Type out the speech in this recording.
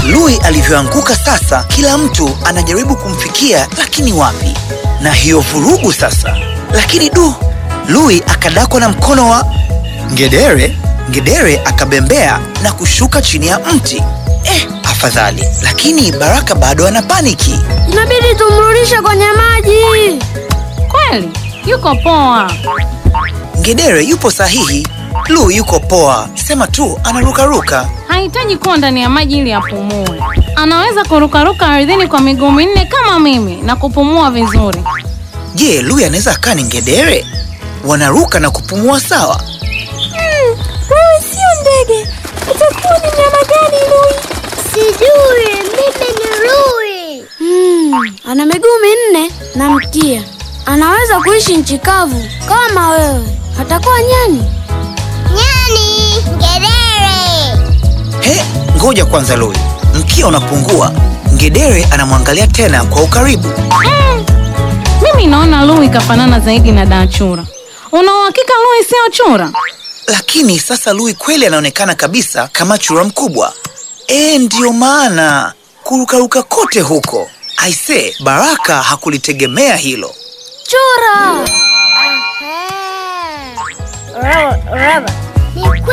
Lui alivyoanguka sasa, kila mtu anajaribu kumfikia, lakini wapi? Na hiyo vurugu sasa. Lakini du, Lui akadakwa na mkono wa Ngedere. Ngedere akabembea na kushuka chini ya mti. Eh, afadhali. Lakini Baraka bado ana paniki. Inabidi tumrudishe kwenye maji. Kweli yuko poa. Ngedere yupo sahihi, Lu yuko poa, sema tu anarukaruka. Hahitaji kuwa ndani ya maji ili apumue. Anaweza kurukaruka ardhini kwa miguu minne kama mimi na kupumua vizuri. Je, Lu anaweza kaa ni ngedere? Wanaruka na kupumua sawa? Wewe sio ndege, utakuwa ni nyama gani Lui? Sijui, mimi ni Lui. Hmm, ana miguu minne na mkia. Anaweza kuishi nchi kavu kama wewe. Atakuwa nyani. Nyani, ngedere. He, ngoja kwanza Lui, mkia unapungua. Ngedere anamwangalia tena kwa ukaribu. Mm. Mimi naona Lui kafanana zaidi na Dachura. Una uhakika Lui sio chura? Lakini sasa Lui kweli anaonekana kabisa kama chura mkubwa. E, ndiyo maana kurukaruka kote huko. Aise, Baraka hakulitegemea hilo. Chura! Aha. Raba, raba. Ni